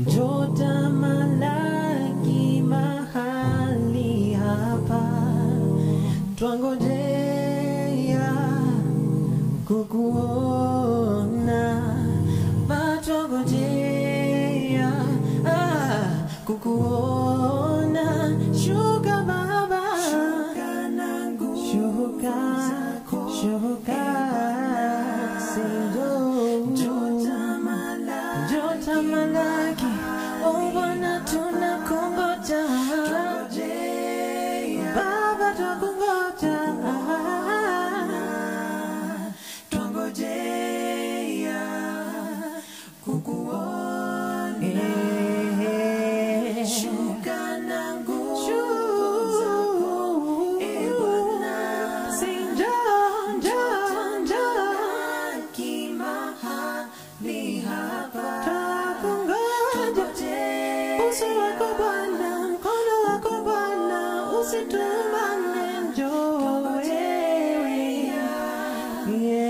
Njoo tamalaki mahali hapa, twangojea kukuona, matwangojea ah, kukuona. Shuka Baba, shuka, shuka, Jota malaki, oh Bwana tunakungoja, Baba tukungoja, twangojea kukuona, shuka na nguvu zako, e Bwana, njoo, njoo, njoo kimahali hapa, twakungoja uso wako Bwana, mkono wako Bwana, usitumane, njoo wewe. Yeah.